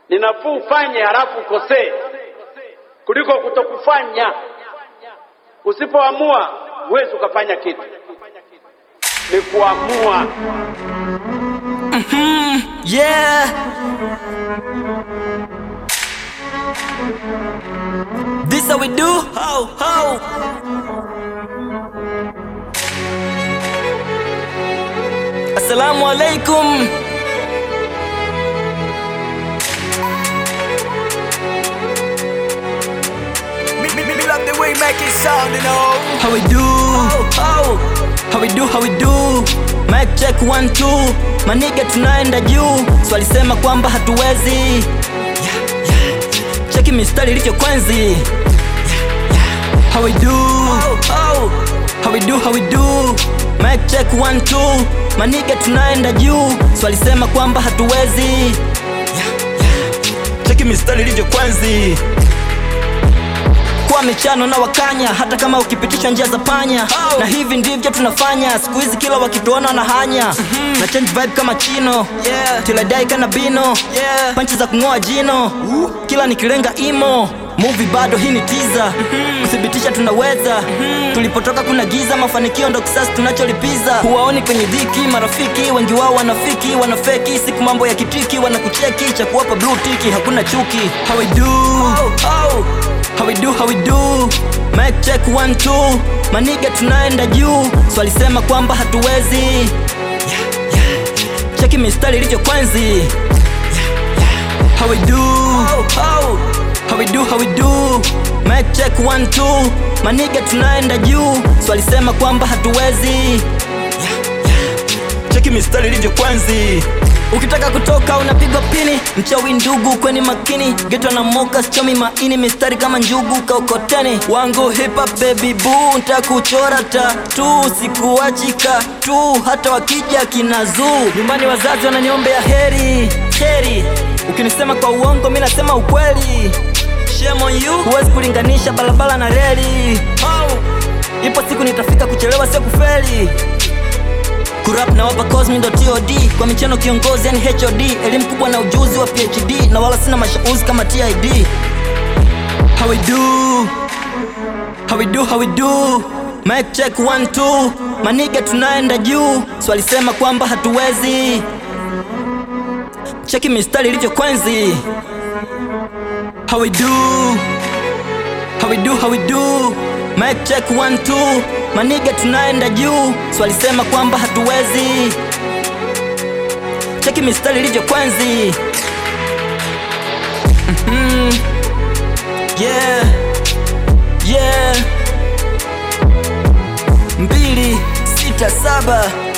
Ni nafuu ufanye halafu ukosee kuliko kutokufanya. Usipoamua huwezi ukafanya kitu, ni kuamua. Yeah. This how we do. How how. Assalamu alaikum. Me, me, me love the way you make it sound, you know. How we do? How how we do? How we do? Mic check one two. Maniga tunaenda juu. Swali sema kwamba hatuwezi. Cheki mistari ilivyo kwenzi. How we do? How how we do? How we do? Mic check one two. Maniga tunaenda juu. Swali sema kwamba hatuwezi. Cheki mistari ilivyo kwenzi kwa michano na wakanya, hata kama ukipitisha njia za panya Oh. na hivi ndivyo tunafanya siku hizi, kila wakituona na hanya na change vibe kama chino Yeah. tiladai kana bino Yeah. panchi za kung'oa jino kila nikilenga imo movie bado hii ni tiza kuthibitisha tunaweza tulipotoka kuna giza mafanikio ndo kisasi tunacholipiza huwaoni kwenye dhiki marafiki wengi wao wanafiki wanafeki siku mambo ya kitiki wanakucheki cha kuwapa blue tiki hakuna chuki how we do Oh, How we do, how we do Mic check one two Maniga tunaenda juu Swali sema kwamba hatuwezi Cheki mistari ilivyo kwenzi How we do oh, How we do, how we do Mic check one two Maniga tunaenda juu Swali sema kwamba hatuwezi Cheki mistari ilivyo kwenzi Ukitaka kutoka unapigwa pini Mchawi ndugu kweni makini Geto na moka sichomi maini Mistari kama njugu kaukoteni Wangu hip hop baby boo Ntakuchora tatu Sikuachika tu Hata wakija kinazuu Nyumbani wazazi wananiombea heri Heri Ukinisema kwa uongo mi nasema ukweli Shame on you Huwezi kulinganisha barabara na reli oh. Ipo siku nitafika kuchelewa sio kufeli kurap na wapa cosmi ndo tod kwa michano kiongozi yani hod elimu kubwa na ujuzi wa phd na wala sina mashauzi kama tid how we do how we do how we do mic check one two maniga tunaenda juu swali sema kwamba hatuwezi cheki mistari ilivyo kwenzi how we do How we do, how we do Mic check one two Maniga tunaenda juu Swali sema kwamba hatuwezi Cheki mistari ilivyo kwenzi Mhm. Yeah Yeah mbili sita saba